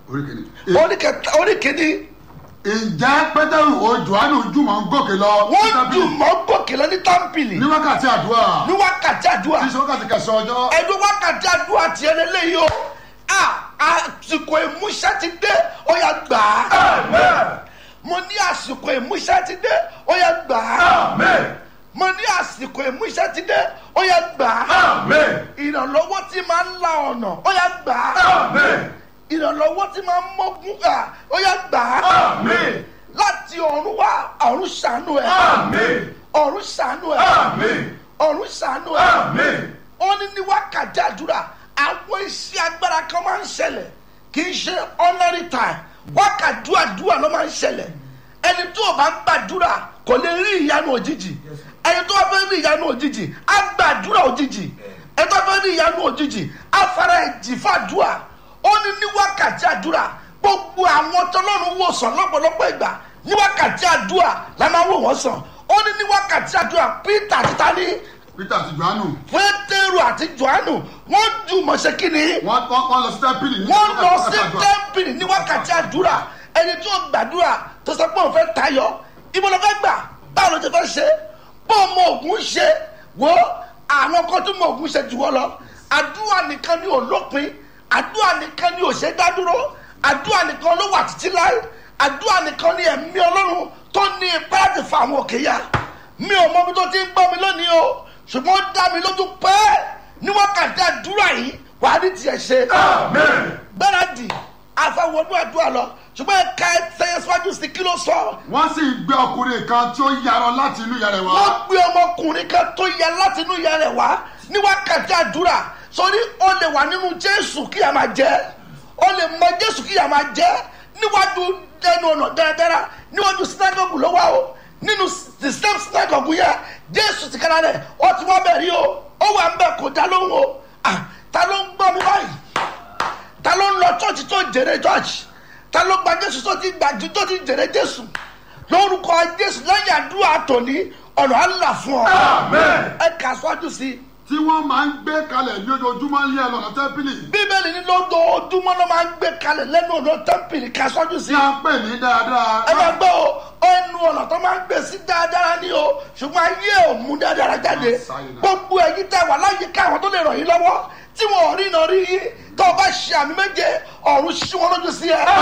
orí kìíní. oríkẹta oríkìíní ǹjẹ́ pétérù o johannu jùmọ̀ ń gòkè lọ. wọ́n títí jù mọ́ gòkè lọ ní támpìlì ní wákàtí àdúrà ní wákàtí àdúrà tí í ṣe wákàtí kẹsàn-án ọjọ́. ẹni wákàtí àdúrà tiẹ̀ lélẹ́yìí o a àsìkò ìmúṣẹ ti dé ó yá gbà á mo ní àsìkò ìmúṣẹ ti dé ó yá gbà á mo ní àsìkò ìmúṣẹ ti dé ó yá gbà á ìrànlọ́wọ́ tí máa ń la ọ̀nà ó yá gbà á ìrànlọ́wọ́ tí máa ń mọ́gún à ó yá gbà á láti ọ̀run wá ọ̀run ṣàánú ẹ̀ ọ̀run ṣàánú ẹ̀ ọ̀run ṣàánú ẹ̀ ó ní ní wákàtí àdúrà àwọn iṣẹ́ agbára kan máa ń ṣẹlẹ̀ kì í ṣe ordinary time wákàtí àdúrà ló máa ń ṣẹlẹ̀ ẹni tó o bá ń gbàdúrà kò lè rí ìyanu òjijì ẹni tó o fẹ́ rí ìyanu òjijì á gbàdúrà òjijì ẹni tó o fẹ́ rí ìyanu òjijì á fara ẹ̀jì fàdúrà ó ní ní wákàtí àdúrà gbogbo àwọn tọ́lọ́run wò sàn lọ́pọ̀lọpọ̀ ìgbà ní wákàtí àdúrà la máa wò wọ́n sàn ó ní ní wákàtí àdúrà peter àti tani peter àti johannu pétérù àti johannu wọ́n jùmọ̀ ṣe kíni wọ́n wọ́n wọ́n lọ sí tẹ́ḿpìlì ní wọ́n lọ wákàtí sí àdúrà. tẹ́ḿpìlì ní wákàtí àdúrà ẹni tó gbàdúrà tó sọ pé òun fẹ́ tayọ ibo ló fẹ́ gbà báwo ló ti fẹ́ ṣe bó o mọ ògùn ṣe wo àwọn kan tó mọ ògùn ṣe jù wọ́n lọ àdúrà nìkan ni ò lópin àdúrà nìkan ni ò ṣe dá dúró àdúrà nìkan ló wà títí láé àdúrà nìkan ni ẹ̀mí ọlọ́run tó ní ipá láti fa àwọn òkè ya mi ò mọ ibi tó ti ń gbọ́ mi lónìí o ṣùgbọ́n ó dá mi lójú pé ní wákàtí àdúrà yìí wàá ní tiẹ̀ ṣe gbáradì àfẹwọnú àdúrà lọ ṣùgbọ́n ẹ̀ka ẹ̀sẹ̀ síwájú sí kí ló sọ. wọ́n sì gbé ọkùnrin kan tí ó yarọ láti inú ìyá rẹ̀ wá. wọ́n gbé ọmọkùnrin kan tó yẹ láti inú ìyá rẹ̀ wá ní wákàtí àdúrà sórí ó lè wà nínú jésù kí a máa jẹ́ ó lè mọ jésù kí a máa jẹ́ níwájú ẹnu ọ̀nà dáradára níwájú sinagogu ló wá o nínú the same sinagogu yẹn jésù ti kára rẹ̀ ó ti wá bẹ̀ rí o ó wà ń bẹ̀ kó dá lóhùn o Ah, ta ló ń gbọ́ mi báyìí ta ló ń lọ chọ́ọ̀chì tó jèrè chọ́ọ̀chì ta ló gba jésù tó ti gbà tó ti jèrè jésù lórúkọ jésù lẹ́yìn àdúrà tòní ọ̀nà àlà fún ọ ẹ kà sọ́jú sí i tí wọ́n máa ń gbé kalẹ̀ ní ojoojúmọ́ ní ẹlọ́nà tẹ́ḿpìlì. bíbélì ní lójoojúmọ́ ló máa ń gbé kalẹ̀ lẹ́nu ọ̀nà tẹ́ḿpìlì kà sọ́jú sí tí i a ń pè ní dáadáa. ẹ máa gbọ́ o ẹnu ọ̀nà tó máa ń gbé sí dáadáa ní o ṣùgbọ́n ayé ò mú dáadáa jáde gbogbo ẹ̀yin tẹ́ wà láyé káwọn tó lè ràn yín lọ́wọ́ tí wọn ò rí iná rí yín tó o bá ṣe àmì méje ọ̀run ṣí wọn lójú sí ẹ.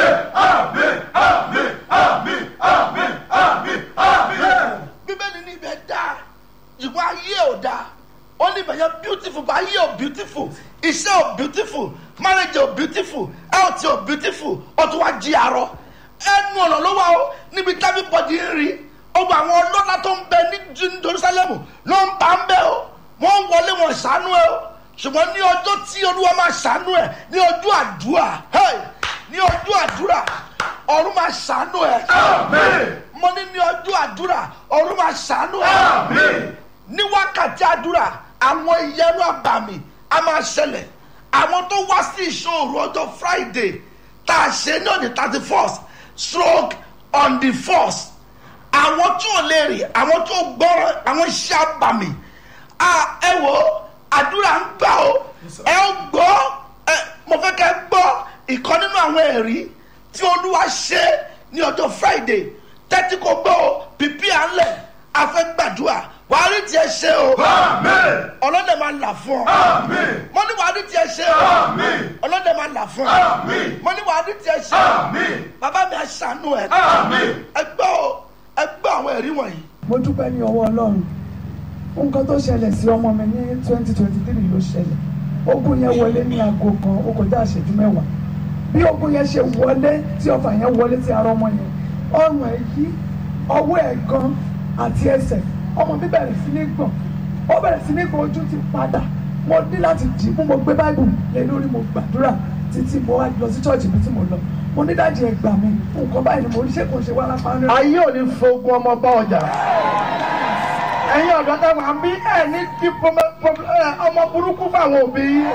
bíbélì ní ibẹ̀ dáa ṣùgbọ́n ayé ò dáa ó ní ibẹ̀ yẹn beautiful but ayé ò beautiful iṣẹ́ ò beautiful marriage ò beautiful health ò beautiful ó tún wá jí arọ ẹnu ọ̀nà ló wà ó níbi tábí bọ́dì ń rí ọgbà àwọn ọlọ́lá tó ń bẹ ní Ju- Jerusalem ló ń bá ń bẹ o wọ́n ń wọlé wọn ṣàánú ẹ o ṣùgbọ́n ní ọjọ́ tí olúwa máa ṣàánú ẹ ní ọjọ́ àdúrà hey, ní ọjọ́ àdúrà ọ̀run máa ṣàánú ẹ mo ní ní ọjọ́ àdúrà ọ̀run máa ṣàánú ẹ ní wákàtí àdúrà àwọn ìyẹnu àbàmì a máa ṣẹlẹ̀ àwọn tó wá sí ìṣòro ọjọ́ friday tá a ṣe ní on the thirty first stroke on the first àwọn tí ò lè rìn àwọn tí ò gbọ́ràn àwọn iṣẹ́ àbàmì a ẹ wò ó àdúrà ń gbà ó ẹ ó gbọ́ ẹ mo fẹ́ kẹ́ gbọ́ ìkan nínú àwọn ẹ̀rí tí olúwa ṣe ní ọjọ́ friday tẹ́tí kò gbọ́ ó pípí à ń lẹ̀ afẹ́ gbàdúrà wàá rí tiẹ̀ ṣe o ọlọ́dẹ máa là fún ọ mo ní wàá rí tiẹ̀ ṣe o ọlọ́dẹ máa là fún ọ mo ní wàá rí tiẹ̀ ṣe o bàbá mi àṣàánú ẹ ẹ gbọ́ o ẹ gbọ́ àwọn ẹ̀rí wọ̀nyí. mo dúpẹ́ ní ọwọ́ ọlọ́run nǹkan tó ṣẹlẹ̀ sí ọmọ mi ní twenty twenty three ló ṣẹlẹ̀ ogun yẹn wọlé ní aago kan ó kọjá àṣẹjú mẹ́wàá bí ogun yẹn ṣe wọlé tí ọfà yẹn wọlé sí ara ọmọ yẹn ọrùn ẹ̀ yí ọwọ́ ẹ̀ gan àti ẹsẹ̀ ọmọ mi bẹ̀rẹ̀ sí ní gbọ̀n ó bẹ̀rẹ̀ sí ní gbọ̀n ojú ti padà mo ní láti dì í mú mo gbé báìbù lé lórí mo gbàdúrà títí mo wá lọ sí ṣọ́ọ̀ṣì mi tí mo lọ mo ní dájú ẹ gbà mí nǹkan báyìí ni mo rí ṣé kò ṣe wá lápá ń rẹ. ayé ò ní fogun ọmọ bá ọjà ẹ̀yin ọ̀dọ́ táwọn àbí ẹ̀ ní kí pọmọ- pọmọ- ẹ, ọmọ burúkú fáwọn òbí yín.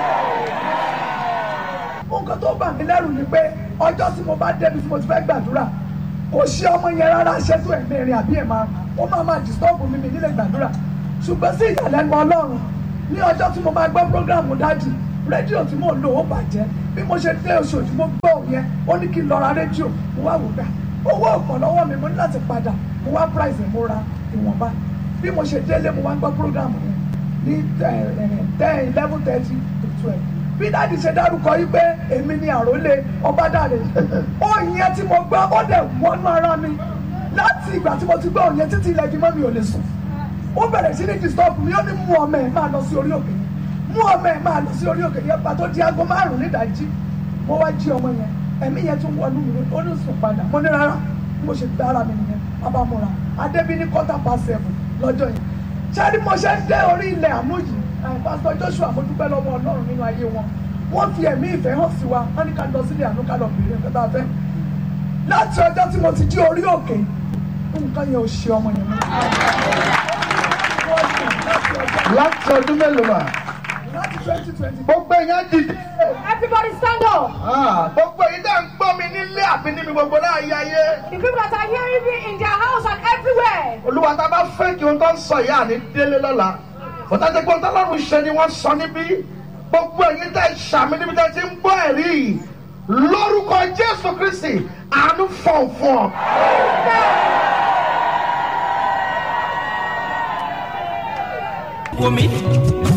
nǹkan tó bà mí lẹ́rù ni pé ọjọ́ tí mo bá débi tí mo ti fẹ́ gbàdúrà kò ṣe ọmọ yẹn rárá ṣètò ẹ̀mẹ́rin àbí ẹ̀ máa ó máa máa dìstọ́ọ̀bù mi mi nílé gbàdúrà ṣùgbọ́n sí ìyàlẹ́nu ọlọ́run ní ọjọ́ tí mo máa gbọ́ prógráàmù dájì rédíò tí mò ń lò ó bàjẹ́ bí mo ṣe dé oṣooṣù mo gbọ́ yẹn ó ní kí n lọ ra rédíò mo wá wò gbà owó ọ̀pọ̀ lọ́wọ́ mi mo ní láti padà mo wá price ẹ̀ mo ra ìwọ̀nba bí mo ṣe délé mo wá gbọ́ program yẹn ní ten eleven thirty to twelve bí dáàdi ṣe dárúkọ yìí pé èmi ni àrólé ọbádàrẹ ó yẹn tí mo gbọ́ ó dẹ̀ wọnú ara mi láti ìgbà tí mo ti gbọ́ òyìn títí ilẹ̀ ìgbìmọ̀ mi ò lè sùn ó bẹ̀rẹ̀ sí ní disturb mi ó ní mú ọmọ ẹ̀ máa lọ sí orí òkè yẹn mú ọmọ ẹ̀ máa lọ sí orí òkè yẹn pàtó di aago márùn nídàájí mo wá jí ọmọ yẹn ẹ̀mí yẹn tún wọnú mi ó ní sùn padà mo ní rárá bí mo ṣe gbé ara mi nìyẹn abamora adébí ní quarter past seven lọ́jọ́ yẹn ṣáàrí mo ṣe ń dé orí ilẹ̀ àánú yìí pásítọ̀ joshua mo dúpẹ́ lọ́wọ́ ọlọ́run nínú ayé wọn wọ́n fi ẹ̀mí ìfẹ́ hàn sí wa wọ́n ní ká lọ sílé àánú ká lọ bèrè nǹkan tá a fẹ́ láti ọjọ́ tí mo ti jí orí òkè nǹkan yẹn ò ṣe ọmọ yẹn mọ́. láti ọdún mélòó mà. láti twenty twenty gbogbo èèyàn dìde. Everybody stand up. Ah, gbogbo èyí dá ń gbọ́ mi nílé àbí níbi gbogbo láàyè ayé. The people that are hearing me in their house and everywhere. olúwa tá a bá fẹ́ kí ohun tó ń sọ ìyá àní délé lọ́la bọ́tà tí kò tọ́lọ́run ṣe ni wọ́n sọ níbí gbogbo èyí tẹ́ ṣàmì níbi tẹ́ ti ń gbọ́ ẹ̀rí yìí lórúkọ jésù kristi àánú fọ̀n fún ọ. wò mí